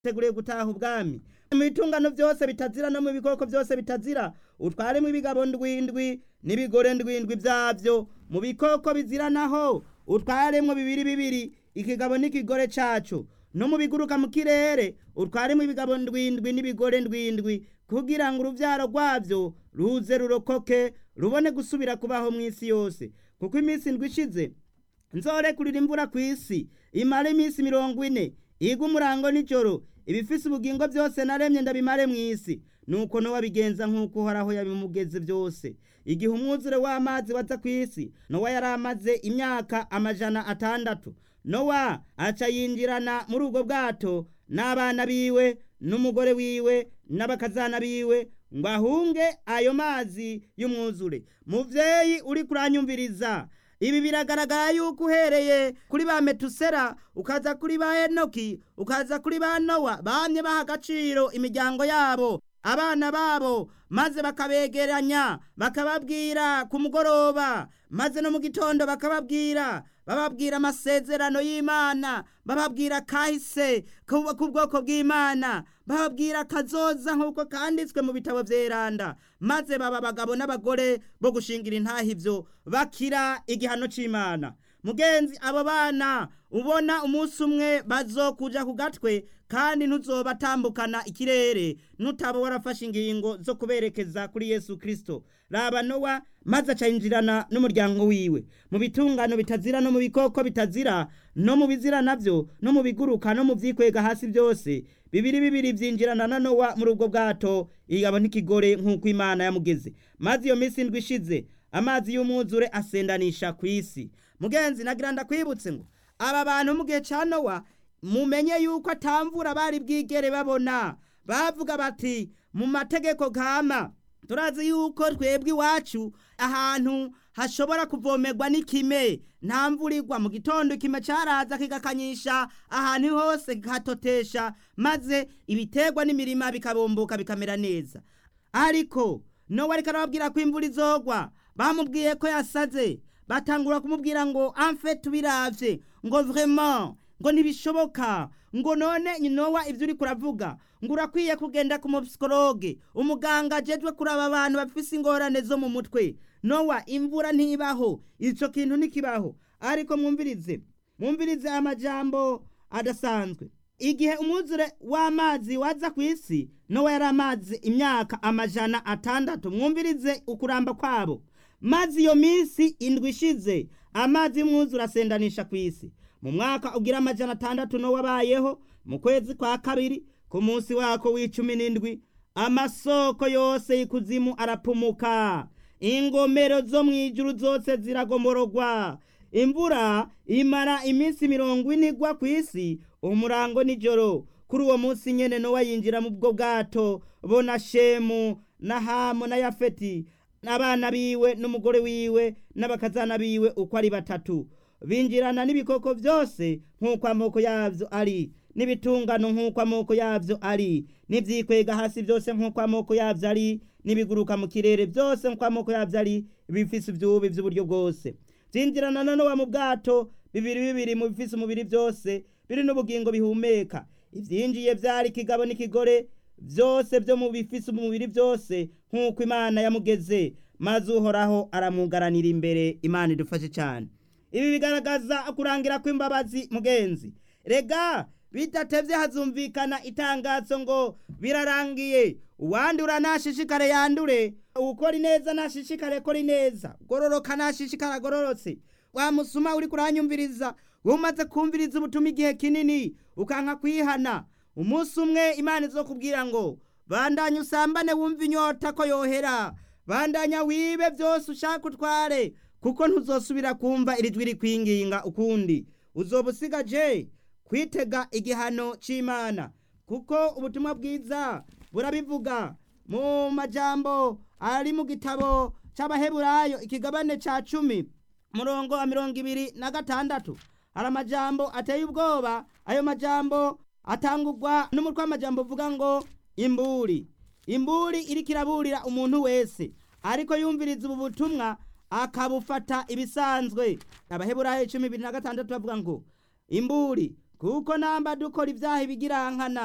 teguriye gutaha ubwami mu bitungano byose bitazira no mu bikoko byose bitazira utwaremo ibigabo ndwindwi n'ibigore ndwindwi byabyo mu bikoko bizira naho utwaremo bibiri bibiri ikigabo n'ikigore cacu no mu biguruka mu kirere utwaremo ibigabo ndwindwi n'ibigore ndwindwi kugira ngo uruvyaro rwabyo ruze rurokoke rubone gusubira kubaho mu isi yose kuko iminsi ndwi ishize nzorekurira imvura ku isi imara iminsi mirongo ine igwa umurango nijoro ibifise ubugingo byose naremye ndabimare mu isi nuko nowa bigenza nk'uko uhoraho yabimugeze byose igihe umwuzure w'amazi waza ku isi nowa yari amaze imyaka amajana atandatu nowa aca yinjirana muri ubwo bwato n'abana biwe n'umugore wiwe n'abakazana biwe ngo ahunge ayo mazi y'umwuzure muvyeyi uri kuranyumviriza ibi biragaragara yuko uhereye kuri ba metusera ukaza kuri ba henoki ukaza kuri ba nowa bamye baha agaciro imiryango yabo abana babo maze bakabegeranya bakababwira ku mugoroba maze no mu gitondo bakababwira bababwira amasezerano y'imana bababwira kahise k'ubwoko bw'imana bababwira kazoza nk'uko kanditswe mu bitabo vyeranda maze baba abagabo n'abagore bo gushingira intaha ivyo bakira igihano c'imana mugenzi abo bana ubona umunsi umwe bazokuja ku gatwe kandi ntuzobatambukana ikirere nutaba warafashe ingingo zo kuberekeza kuri yesu kristo raba nowa maze acayinjirana n'umuryango wiwe mu bitungano bitazira no mu bikoko bitazira no mu bizira navyo no mu biguruka no mu vyikwega hasi byose bibiri bibiri vyinjirana na nowa muri ubwo bwato igabo n'ikigore nk'uko imana yamugeze maze iyo minsi ndwi ishize amazi y'umwuzure asendanisha ku isi mugenzi nagira ndakwibutse ngo aba bantu mu gihe ca nowa mumenye yuko atamvura bari bwigere babona bavuga bati mu mategeko kama turazi yuko twebwe iwacu ahantu hashobora kuvomerwa n'ikime nta mvura igwa mu gitondo ikime caraza kigakanyisha ahantu hose kihatotesha maze ibiterwa n'imirima bikabomboka bikamera neza ariko nowe ariko arababwira ko imvura izogwa bamubwiye ko yasaze batangura kumubwira ngo amfe tubiravye ngo vraiment ngo ntibishoboka ngo none nowa ibyo uri kuravuga ngo urakwiye kugenda ku mupsikologe umuganga ajejwe kuraba abantu bafise ingorane zo mu mutwe nowa imvura ntibaho ico kintu ntikibaho ariko mwumvirize mwumvirize amajambo adasanzwe igihe umwuzure w'amazi waza ku isi nowa yari amazi imyaka amajana atandatu mwumvirize ukuramba kwabo maze iyo minsi indwi ishize amazi y'umwuzure asendanisha ku isi mu mwaka ugira amajana atandatu no wabayeho mu kwezi kwa kabiri ku munsi wako w'icumi n'indwi amasoko yose y'ikuzimu arapumuka ingomero zo mu ijuru zose ziragomorogwa imvura imara iminsi mirongo ine igwa ku isi umurango nijoro kuri uwo munsi nyene nowa yinjira mu bwo bwato bo na shemu na hamu na yafeti n'abana biwe n'umugore wiwe n'abakazana biwe uko ari batatu binjirana n'ibikoko byose nk'uko amoko yabyo ari n'ibitungano nk'uko amoko yabyo ari n'ibyikwega hasi byose nk'uko amoko yabyo ari n'ibiguruka mu kirere byose nk'uko amoko yabyo ari bifise ibyubi by'uburyo bwose byinjirana noneho mu bwato bibiri bibiri mu bifise umubiri byose biri n'ubugingo bihumeka ibyinjiye byari ikigabo n'ikigore byose byo mu bifise umubiri byose nk'uko imana yamugeze maze uhoraho aramugaranira imbere imana idufashe cyane ibi bigaragaza kurangira kw'imbabazi mugenzi rega bidatevye hazumvikana itangazo ngo birarangiye uwandura nashishikare yandure ukora ineza nashishikare kora ineza gororoka nashishikare agororotse wa musuma uri kuranyumviriza umaze kumviriza ubutuma igihe kinini ukanka kwihana umunsi umwe imana izokubwira ngo bandanya usambane wumva inyota ko yohera bandanya wibe byose ushaka utware kuko ntuzosubira kumva iri jwi rikwinginga ukundi uzoba usigaje kwitega igihano c'imana kuko ubutumwa bwiza burabivuga mu majambo ari mu gitabo c'abaheburayo ikigabane ca cumi murongo wa mirongo ibiri na gatandatu hari amajambo ateye ubwoba ayo majambo atangurwa n'umutwe w'amajambo uvuga ngo imburi imburi iriko iraburira umuntu wese ariko yumviriza ubu butumwa akabufata ibisanzwe abaheburayo cumi bibiri na gatandatu bavuga ngo imburi kuko namba dukora ibyaha ibigirankana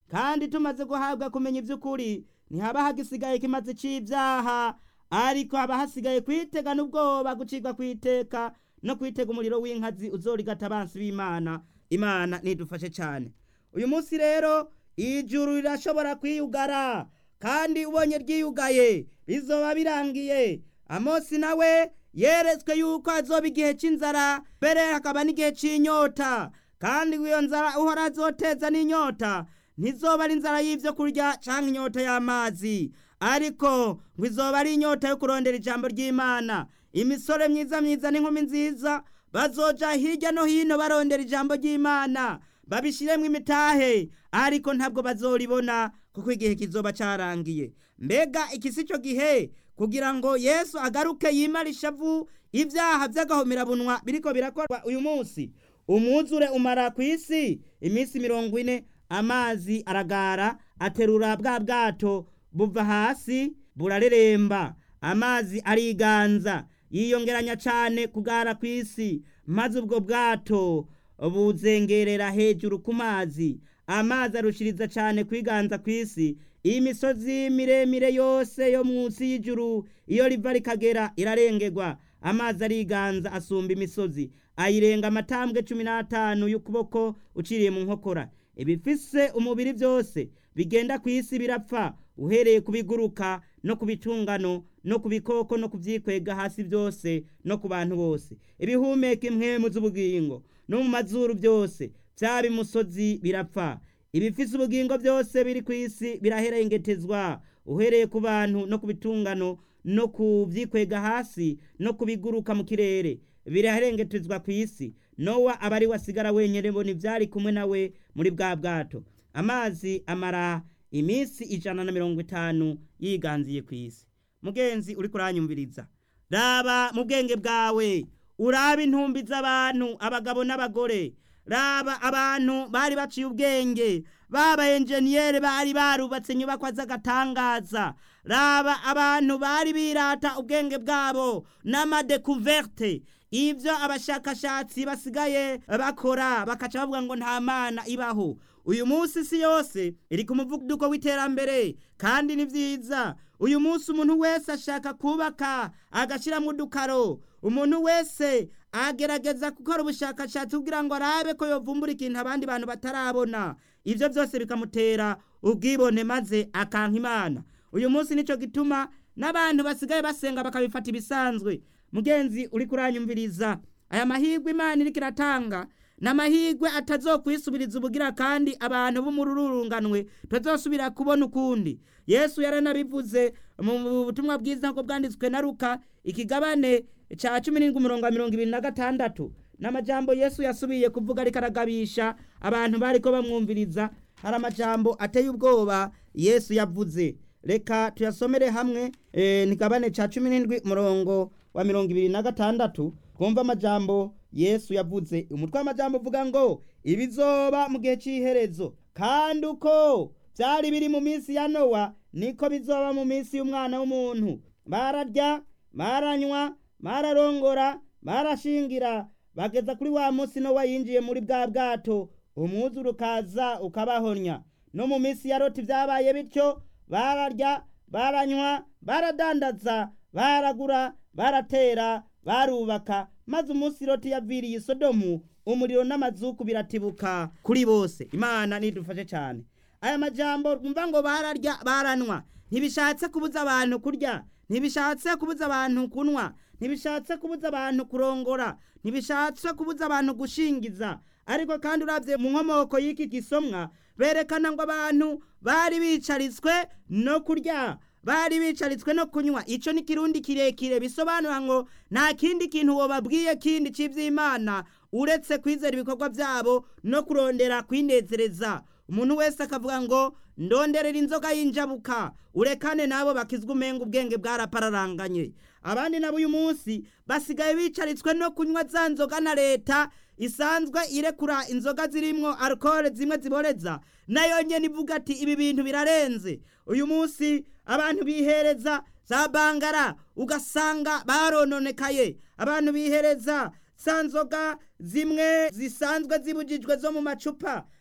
kandi tumaze guhabwa kumenya iby'ukuri ntihaba hagisigaye kimaze c'ibyaha ariko haba hasigaye kwitegana ubwoba gucibwa kwiteka no kwitega umuriro w'inkazi uzorigata abansi b'imana imana nidufashe cyane uyu munsi rero ijuru rirashobora kwiyugara kandi ubonye ryiyugaye bizoba birangiye amosi nawe yeretswe yuko azoba igihe cy'inzara mbere hakaba n'igihe cy'inyota kandi iyo nzara uhora azoteza n'inyota ntizoba ari inzara y'ibyo kurya cyangwa inyota y'amazi ariko ngo izoba ari inyota yo kurondera ijambo ry'imana imisore myiza myiza n'inkumi nziza bazoja hirya no hino barondera ijambo ry'imana babishyiremo imitahe ariko ntabwo bazoribona kuko igihe kizoba cyarangiye mbega iki si cyo gihe kugira ngo yesu agaruke yimare ishavu ibyaha by'agahomerabunwa biriko birakorwa uyu munsi umwuzure umara ku isi iminsi mirongo ine amazi aragara aterura bwa bwato buva hasi burareremba amazi ariganza yiyongeranya cyane kugara ku isi maze ubwo bwato buzengerera hejuru ku mazi amazi arushiriza cyane kwiganza ku isi iyi misozi miremire yose yo munsi y'ijuru iyo riva rikagera irarengerwa amazi ariganza asumba imisozi ayirenga amatambwe cumi n'atanu y'ukuboko uciriye mu nkokora ibifise umubiri byose bigenda ku isi birapfa uhereye ku biguruka no ku bitungano no ku bikoko no ku byikwega hasi byose no ku bantu bose ibihumeka impwemu z'ubugingo no mu mazuru byose byaba imusozi birapfa ibifise ubugingo byose biri ku isi biraherengetezwa uhereye ku bantu no ku bitungano no ku byikwega hasi no ku biguruka mu kirere biraherengetezwa ku isi nowa aba ari wasigara wenyine mbona ibyari kumwe nawe muri bwa bwato amazi amara iminsi ijana na mirongo itanu yiganziye ku isi mugenzi uri kuranyumviriza raba mu bwenge bwawe uraba intumbi z'abantu abagabo n'abagore raba abantu bari baciye ubwenge baba enjeniyeri bari barubatse inyubakwa z'agatangaza raba abantu bari birata ubwenge bwabo n'amadekuverte ibyo abashakashatsi basigaye bakora bakaca bavuga ngo nta mana ibaho uyu munsi isi yose iri ku muvuduko w'iterambere kandi ni byiza uyu munsi umuntu wese ashaka kubaka agashyiramo udukaro umuntu wese agerageza gukora ubushakashatsi kugira ngo arabe ko yovumbura ikintu abandi bantu batarabona ibyo byose bikamutera ubwibone maze akanka imana uyu munsi nicyo gituma n'abantu basigaye basenga bakabifata ibisanzwe mugenzi uri kuranyumviriza aya mahirwe imana iriko iratanga ni amahirwe atazokwisubiriza ubugira kandi abantu b'umururunganwe tutazosubira kubona ukundi yesu yaranabivuze mu butumwa bwiza nk'uko bwanditswe na ruka ikigabane cya cumi n'indwi umurongo wa mirongo ibiri na gatandatu n'amajambo yesu yasubiye kuvuga ariko aragabisha abantu bari ko bamwumviriza hari amajambo ateye ubwoba yesu yavuze reka tuyasomere hamwe ntigabane cya cumi n'indwi umurongo wa mirongo ibiri na gatandatu twumva amajambo yesu yavuze umutwe w'amajambo uvuga ngo ibizoba mu gihe cy'iherezo kandi uko byari biri mu minsi ya nowa niko bizoba mu minsi y'umwana w'umuntu bararya baranywa bararongora barashingira bageza kuri wa munsi nowa yinjiye muri bwa bwato umwuzure ukaza ukabahonya no mu minsi ya roti byabaye bityo bararya baranywa baradandaza baragura baratera barubaka maze umunsi roti yaviriye isodomu umuriro n'amazuku biratibuka kuri bose imana nidufashe cyane aya majambo twumva ngo bararya baranwa ntibishatse kubuza abantu kurya ntibishatse kubuza abantu kunywa ntibishatse kubuza abantu kurongora ntibishatse kubuza abantu gushingiza ariko kandi urabye mu nkomoko y'iki gisomwa berekana ngo abantu bari bicaritswe no kurya bari bicaritswe no kunywa icyo ni kirundi kirekire bisobanura ngo nta kindi kintu wababwiye kindi cy'iby'imana uretse kwizera ibikorwa byabo no kurondera kwinezereza umuntu wese akavuga ngo ndonderera inzoga y'injabuka urekane nabo bakizwa umenga ubwenge bwarapararanganye abandi nabo uyu munsi basigaye bicaritswe no kunywa za nzoga na leta isanzwe irekura inzoga zirimwo alcohol zimwe ziboreza nayo nyene ivuga ati ibi bintu birarenze uyu munsi abantu bihereza za bangara ugasanga barononekaye abantu bihereza za nzoga zimwe zisanzwe zibujijwe zo mu macupa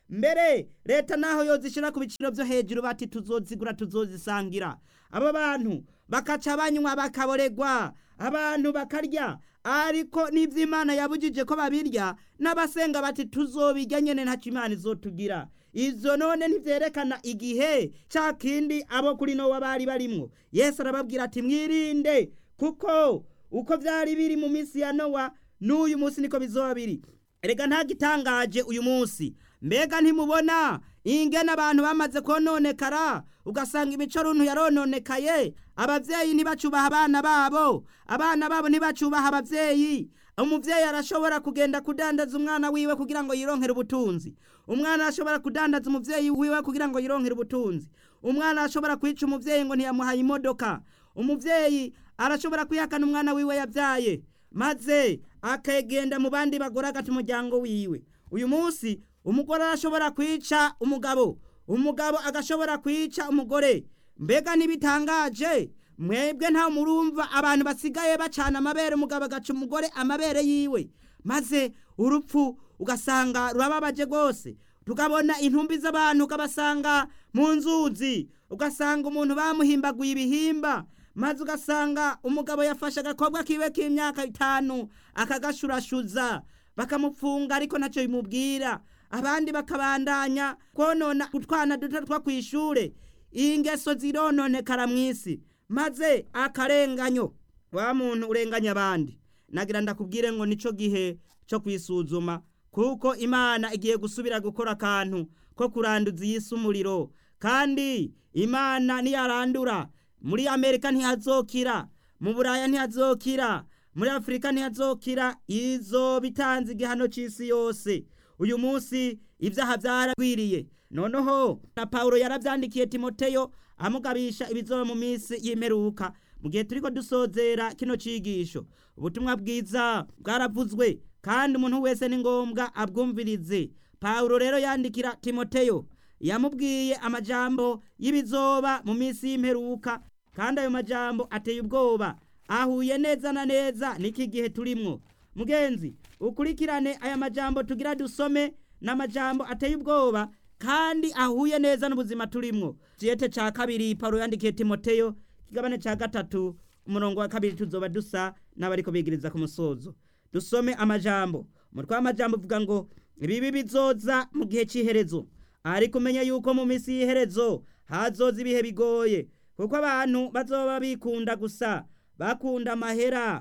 mbere leta naho yozishyira ku biciro byo hejuru bati tuzozigura tuzozisangira abo bantu bakaca banywa bakaboregwa abantu bakarya ariko n'ibyo imana yabujije ko babirya n'abasenga bati tuzobirya nyine ntacyo imana izotugira izo none ntibyerekana igihe cya kindi abo kuri nowa bari barimwo yesu arababwira ati mwirinde kuko uko byari biri mu minsi ya nowa n'uyu munsi niko bizoba biri erega ntagitangaje uyu munsi mbega ntimubona ingene abantu bamaze kononekara ugasanga imico runtu yarononekaye ababyeyi ntibacubaha abana babo abana babo ntibacubaha ababyeyi umubyeyi arashobora kugenda kudandaza umwana wiwe kugira ngo yironkere ubutunzi umwana arashobora kudandaza umubyeyi wiwe kugira ngo yironkere ubutunzi umwana arashobora kwica umubyeyi ngo ntiyamuhaye imodoka umubyeyi arashobora kwihakana umwana wiwe yabyaye maze akagenda mu bandi bagore agata umuryango wiwe uyu munsi umugore arashobora kwica umugabo umugabo agashobora kwica umugore mbega ntibitangaje mwebwe nta murumva abantu basigaye bacana amabere umugabo agaca umugore amabere yiwe maze urupfu ugasanga rurababaje rwose tukabona intumbi z'abantu ukabasanga mu nzuzi ugasanga umuntu bamuhimbaguye ibihimba maze ugasanga umugabo yafashe agakobwa kiwe k'imyaka itanu akagashurashuza bakamupfunga ariko ntacyo bimubwira abandi bakabandanya konona utwana duto two ku ishure ingeso zirononekara mu isi maze akarenganyo wa muntu urenganya abandi nagira ndakubwire ngo nico gihe cyo kwisuzuma kuko imana igiye gusubira gukora akantu ko kuranduza iyi si umuriro kandi imana niyarandura muri amerika ntihazokira mu buraya ntihazokira muri afurika ntihazokira izo bitanze igihano cy'isi yose uyu munsi ibyaha byaragwiriye noneho na paul yarabyandikiye timoteyo amugabisha ibizoba mu minsi y'imperuka mu gihe turi ko dusozera kino cyigisho ubutumwa bwiza bwaravuzwe kandi umuntu wese ni ngombwa abwumvirize paul rero yandikira timoteyo yamubwiye amajambo y'ibizoba mu minsi y'imperuka kandi ayo majambo ateye ubwoba ahuye neza na neza n'iki gihe turimwo mugenzi ukurikirane aya majambo tugira dusome n'amajambo ateye ubwoba kandi ahuye neza n'ubuzima turimwo ciyete ca kabiri pawulo yandikiye timoteyo kigabane ca gatatu umurongo wa kabiri tuzoba dusa n'abariko bigiriza ku musozo dusome amajambo umutwe w'amajambo uvuga ngo ibibi bizoza mu gihe cy'iherezo ariko umenye yuko mu minsi y'iherezo hazoza ibihe bigoye kuko abantu bazoba bikunda gusa bakunda amahera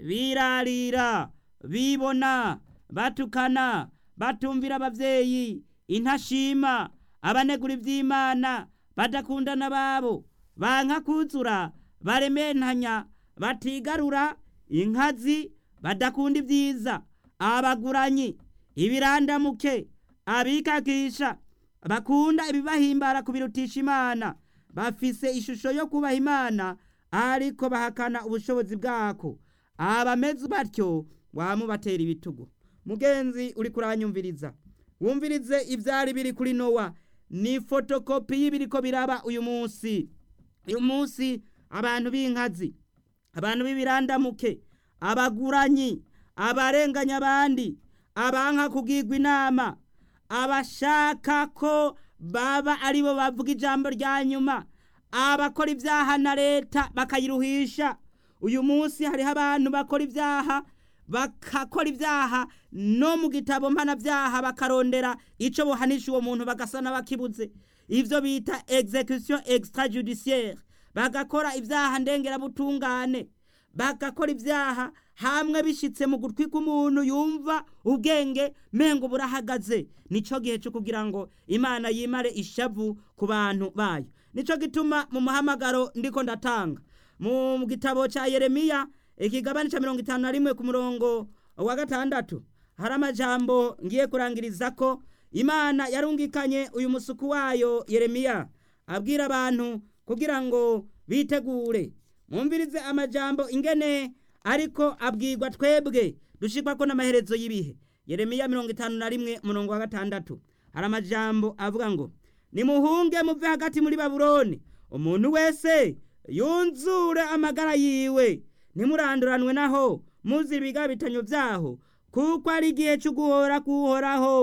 birarira bibona batukana batumvira ababyeyi intashima abanegura iby'imana badakundana babo banka kuzura barementanya batigarura inkazi badakunda ibyiza abaguranyi ibirandamuke abikakisha bakunda ibibahimbara kubirutisha imana bafise ishusho yo kubaha imana ariko bahakana ubushobozi bwako abameze batyo wamubatera ibitugu mugenzi uri kuranyumviriza wumvirize ibyari biri kuri nowa ni fotokopi y'ibiriko biraba uyu munsi uyu munsi abantu b'inkazi abantu b'ibirandamuke abaguranyi abarenganya abandi abanka kugirwa inama abashaka ko baba aribo bavuga ijambo rya nyuma abakora ibyaha na leta bakayiruhisha uyu munsi hariho abantu bakora ibyaha bakakora ibyaha no mu gitabo mpanabyaha bakarondera icyo buhanisha uwo muntu bagasa n'abakibuze ibyo bita execution extrajudiciaire bagakora ibyaha ndengerabutungane bagakora ibyaha hamwe bishyitse mu gutwi k'umuntu yumva ubwenge mengo burahagaze nicyo gihe cyo kugira ngo imana yimare ishavu ku bantu bayo nicyo gituma mu muhamagaro ndiko ndatanga mu gitabo cya yeremiya ikigabane cya mirongo itanu na rimwe ku murongo wa gatandatu hari amajambo ngiye kurangiriza ko imana yarungikanye uyu musuku wayo yeremiya abwira abantu kugira ngo bitegure mwumvirize amajambo ingene ariko abwirwa twebwe dushikwa ko n'amaherezo y'ibihe yeremiya mirongo itanu na rimwe umurongo wa gatandatu hari amajambo avuga ngo nimuhunge muve hagati muri babuloni umuntu wese yunzure amagara yiwe ntimuranduranwe naho muzira ibigabitanyo byaho kuko ari igihe cyo guhora kuhoraho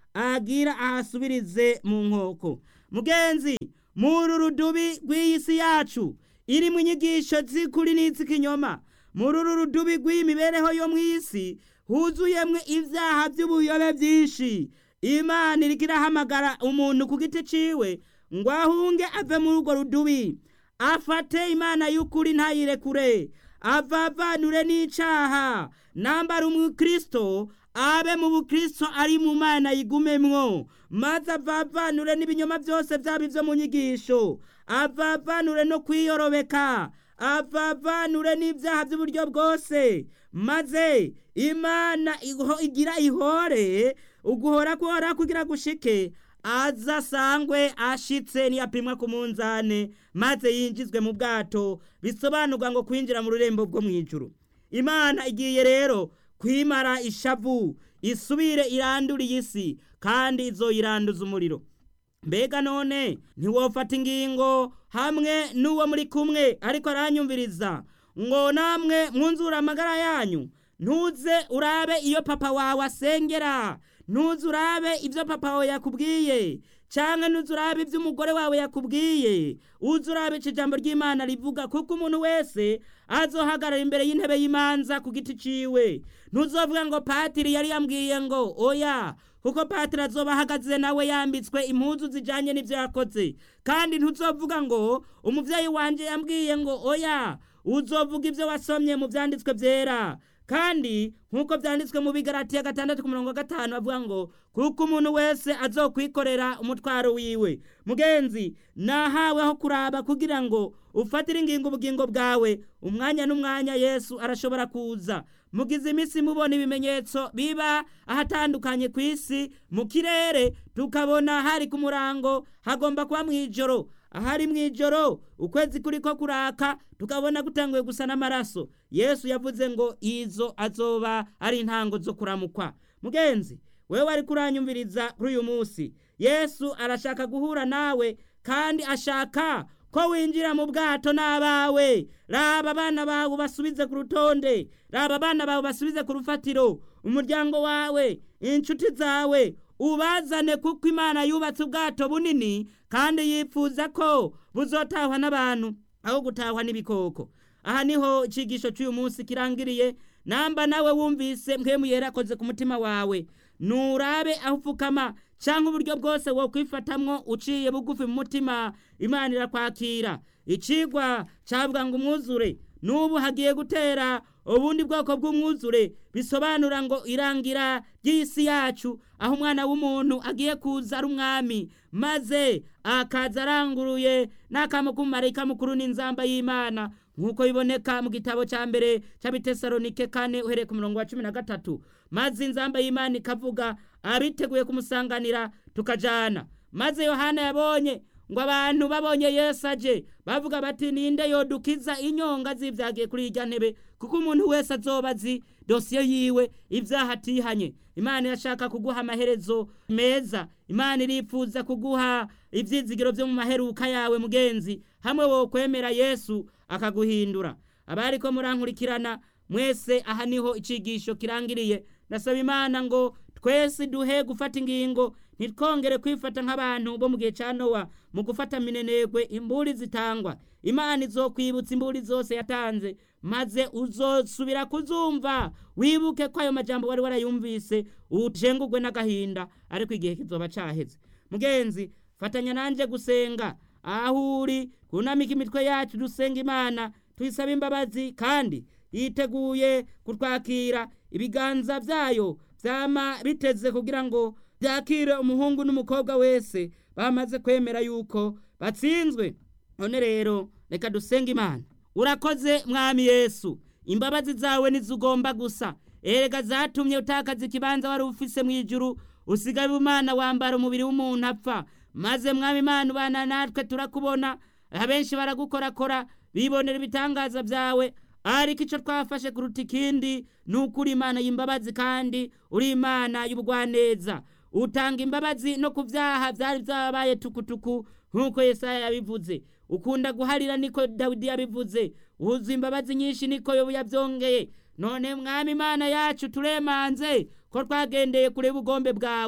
agira ahasubirize mu nkoko mugenzi muri rudubi rw'iyi si yacu irimo inyigisho z'ukuri n'iz'ikinyoma muri uru rudubi rw'iyi mibereho yo mu isi huzuyemwo ibyaha by'ubuyobe byinshi imana iriko irahamagara umuntu ku giti ciwe ngo ahunge ave muri urwo rudubi afate imana y'ukuri ntayirekure avavanure n'icaha nambara umukristo abe mu bukristo ari mu mana yigumemwo maze avavanure n'ibinyoma byose byaba ibyo mu nyigisho avavanure no kwiyorobeka avavanure n'ibyaha by'uburyo bwose maze imana igira ihore uguhora kuhora kugira gushike aza sangwe ashitse ntiyapimwa ku munzane maze yinjizwe mu bwato bisobanurwa ngo kwinjira mu rurembo bwo mu ijuru imana igiye rero kwimara ishavu isubire irandura iyi si kandi izoyiranduza umuriro mbega none ntiwofata ingingo hamwe n'uwo muri kumwe ariko aranyumviriza ngo namwe mwunzure amagara yanyu ntuze urabe iyo papa wawe asengera ntuze urabe ibyo papa wawe yakubwiye cyangwa ntuze urabe ibyo umugore wawe yakubwiye uze urabe icyo ijambo ry'imana rivuga kuko umuntu wese azohagarara imbere y'intebe y'imanza ku giti ciwe ntuzovuga ngo patiri yari yambwiye ngo oya kuko patiri azoba ahagaze nawe yambitswe impuzu zijyanye n'ibyo yakoze kandi ntuzovuga ngo umubyeyi wanjye yambwiye ngo oya uzovuga ibyo wasomye mu byanditswe byera kandi nk'uko byanditswe mu bigaratiya gatandatu ku murongo wa gatanu bavuga ngo kuko umuntu wese azokwikorera umutwaro wiwe mugenzi nahaweho kuraba kugira ngo ufatire ingingo ubugingo bwawe umwanya n'umwanya yesu arashobora kuza mugize iminsi mubona ibimenyetso biba ahatandukanye ku isi mu kirere tukabona hari ku murango hagomba kuba mu ijoro ahari mu ijoro ukwezi kuri ko kuraka tukabona gutanguye gusa n'amaraso yesu yavuze ngo izo azoba ari intango zo kuramukwa mugenzi wewe ari kuranyumviriza kuri uyu munsi yesu arashaka guhura nawe kandi ashaka ko winjira mu bwato n'abawe raba abana bawe basubize ku rutonde raba abana bawe basubize ku rufatiro umuryango wawe inshuti zawe ubazane kuko imana yubatse ubwato bunini kandi yifuza ko buzotahwa n'abantu aho gutahwa n'ibikoko aha niho icigisho cy'uyu munsi kirangiriye namba nawe wumvise mpemu yerakoze ku mutima wawe nurabe aho upfukama cyangwa uburyo bwose wo kwifatamwo uciye bugufi mu mutima imana irakwakira icigwa cyavuga ngo umwuzure n'ubu hagiye gutera ubundi bwoko bw'umwuzure bisobanura ngo irangira ry'isi yacu aho umwana w'umuntu agiye kuza ari umwami maze akaza aranguruye n'akamo k'umumarayika mukuru n'inzamba y'imana nk'uko biboneka mu gitabo cya mbere cy'abitesalonike kane uhereye ku murongo wa cumi na gatatu maze inzamba y'imana ikavuga abiteguye kumusanganira tukajana maze yohana yabonye ngo abantu babonye yesu aje bavuga bati ninde yodukiza inyonga z'ibyagiye kuri irya ntebe kuko umuntu wese azoba azi dosiye yiwe ibyaha atihanye imana irashaka kuguha amaherezo meza imana irifuza kuguha ibyizigiro byo mu maheruka yawe mugenzi hamwe wo kwemera yesu akaguhindura abari ko murankurikirana mwese aha niho icigisho kirangiriye ndasaba imana ngo twese duhe gufata ingingo ntitwongere kwifata nk'abantu bo mu gihe cya nowa mu gufata minenegwe imburi zitangwa imana izokwibutsa imburi zose yatanze maze uzosubira kuzumva wibuke ko ayo majambo wari warayumvise ujengugwe n'agahinda ariko igihe kizoba caheze mugenzi fatanya nanjye gusenga aho uri kunamika imitwe yacu dusenga imana tuyisaba imbabazi kandi yiteguye kutwakira ibiganza byayo byama biteze kugira ngo byakire umuhungu n'umukobwa wese bamaze kwemera yuko batsinzwe none rero reka dusenge imana urakoze mwami yesu imbabazi zawe ugomba gusa erega zatumye utakaza ikibanza wari ufise mu ijuru usigaye umwana wambara umubiri w'umuntu apfa maze mwami imana ubana natwe turakubona abenshi baragukorakora bibonera ibitangaza byawe ariko icyo twafashe kuruta ikindi ni uko uri imana y'imbabazi kandi uri imana y'ubugwaneza utanga imbabazi no ku byaha byari byabaye tukutuku nk'uko Yesaya yabivuze ukunda guharira niko dawidi yabivuze wuzuye imbabazi nyinshi niko yobu yabyongeye none mwami imana yacu turemanze ko twagendeye kureba ubugombe bwawe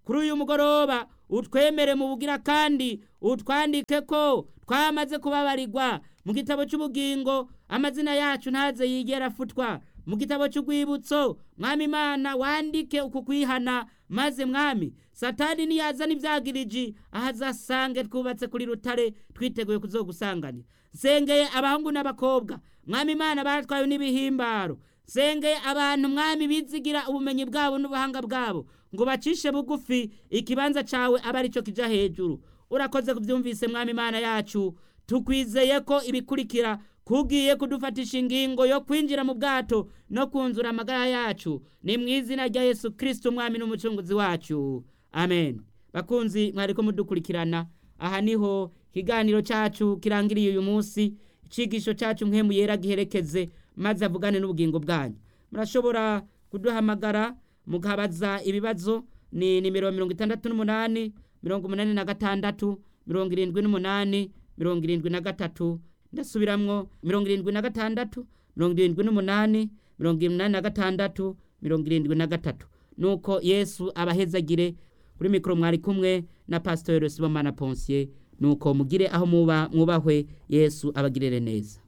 kuri uyu mugoroba utwemere mu bugira kandi utwandike ko twamaze kubabarirwa mu gitabo cy'ubugingo amazina yacu ntaze yigera afutwa mu gitabo cy'urwibutso mwami imana wandike uku kwihana maze mwami satani niyazana ibyagiriji aho azasange twubatse kuri rutare twiteguye kuzogusanganira nsengeye abahungu n'abakobwa mwami imana batwawe n'ibihimbaro nsengeye abantu mwami bizigira ubumenyi bwabo n'ubuhanga bwabo ngo bacishe bugufi ikibanza cyawe abe ari cyo kijya hejuru urakoze kubyumvise mwami imana yacu tukwizeye ko ibikurikira kugiye kudufatisha ingingo yo kwinjira mu bwato no kunzura amagara yacu ni mu izina rya yesu kirisiti umwami n'umucunguzi wacu amen bakunzi mwari ko mudukurikirana aha niho ikiganiro cyacu kirangiriye uyu munsi icyigisho cyacu nk'emu yera giherekeze maze avugane n'ubugingo bwanyu murashobora kuduhamagara mukabaza ibibazo ni nimero mirongo itandatu n'umunani mirongo umunani na gatandatu mirongo irindwi n'umunani mirongo irindwi na gatatu ndasubiramwo mirongo irindwi na gatandatu mirongo irindwi n'umunani mirongo inani na gatandatu mirongo irindwi na gatatu nuko yesu abahezagire kuri mikoro mwari kumwe na pasitori sibomana ponsiye nuko mugire aho muba mwubahwe yesu abagirire neza